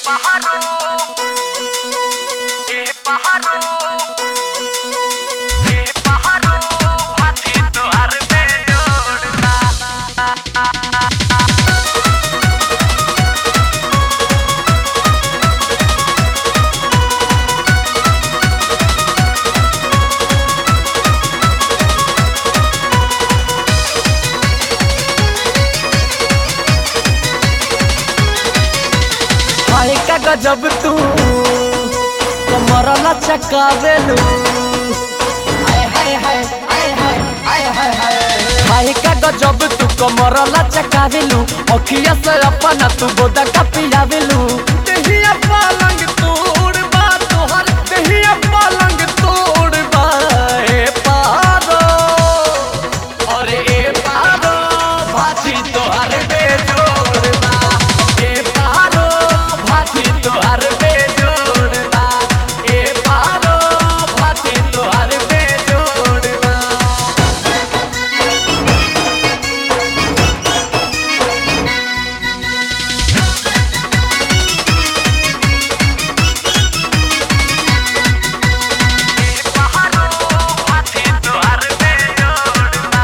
pájaro, qué pájaro, qué pájaro, patito arbeñorna. हाय का गजब तू कमरला चकावेलू हाय हाय हाय हाय हाय हाय हाय हाय हाय का गजब तू कमरला चकावेलू अखिया से अपना तू गोदा का पियावेलू देहिया पलंग तोड़ बा तोहर देहिया पलंग तोड़ बा ए पारो अरे ए पारो भाजी तोहर बेजोड़ बा ए पारो भाजी तोहर बेजोड़ बा ए पारो भाजी तोहर बेजोड़ बा Qué pájaro, patito arbeñorna.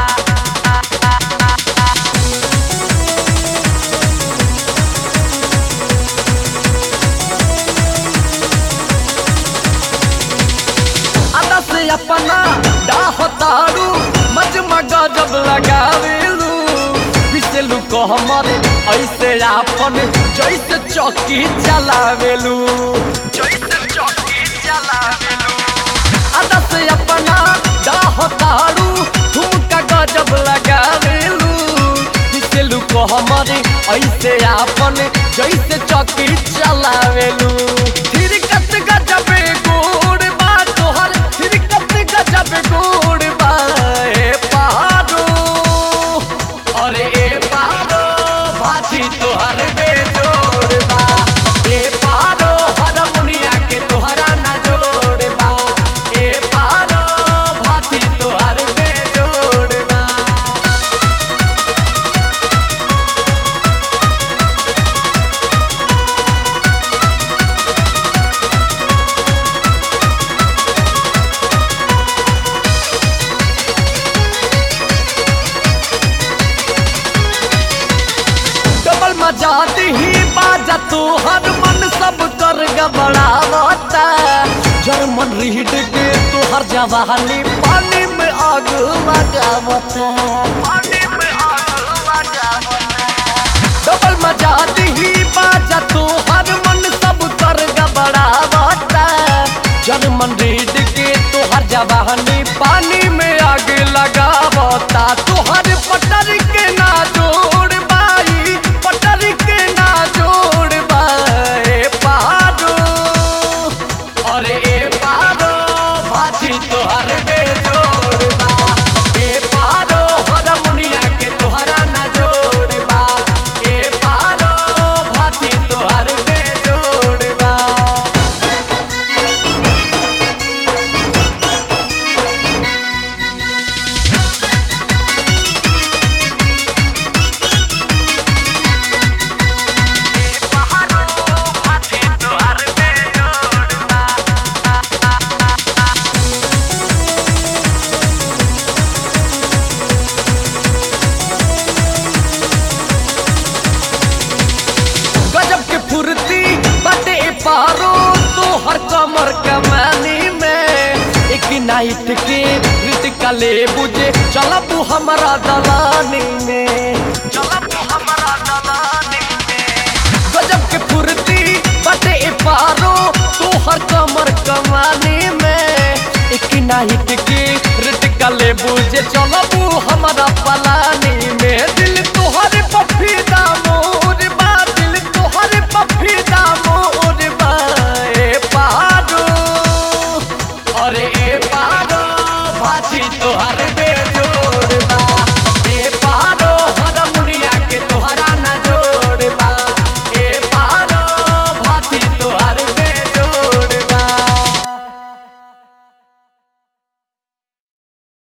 अदा से अपना डाहतारू मजमा गजब लगावेलू पिसलू को हमर ऐसे आपन जैसे चौकी चलावेलू जैसे चौकी चलावेलू अदा से अपना डाहतारू ठुमका गजब लगावेलू पिसलू को हमर ऐसे आपन जैसे चौकी चलावेलू थिरकत गजबे गोड़ बा तोहर थिरकत गजबे गोड़ बा ए पहाड़ो अरे ए पहाड़ो भाजी तोहर बेजोड़ बा ए पहाड़ो हरमुनिया के तोहरा ना जोड़ बा ए पहाड़ो भाजी तोहर बेजोड़ बा डबल मजा ही बाजा तू हर मन सब कर गबड़ावता जर्मन रीड के तू हर जवानी पानी में आग लगावता पानी में आग लगावता डबल मजा ही बाजा तू हर मन सब कर गबड़ावता जर्मन रीड के तू हर जवानी पानी में आग लगावता तू हर पटर के ना जोड़ बाई पटर के ना जोड़ बाए पहाड़ो अरे ए पहाड़ो भाजी तोहर बेजोड़ बा ए पहाड़ो हरमुनिया के तोहरा ना जोड़ बा ए पहाड़ो भाजी तोहर बेजोड़ बा qué pájaro, patito arbeñorna. गजब के फुर्ती बटे पारो तो हर कमर कमानी में एक नाइट के रित कले बुझे चलब हमारा दलानी में चलब हमारा दलानी में गजब के फुर्ती बटे पारो तो हर कमर कमानी में एक नाइट के रित कले बुझे चल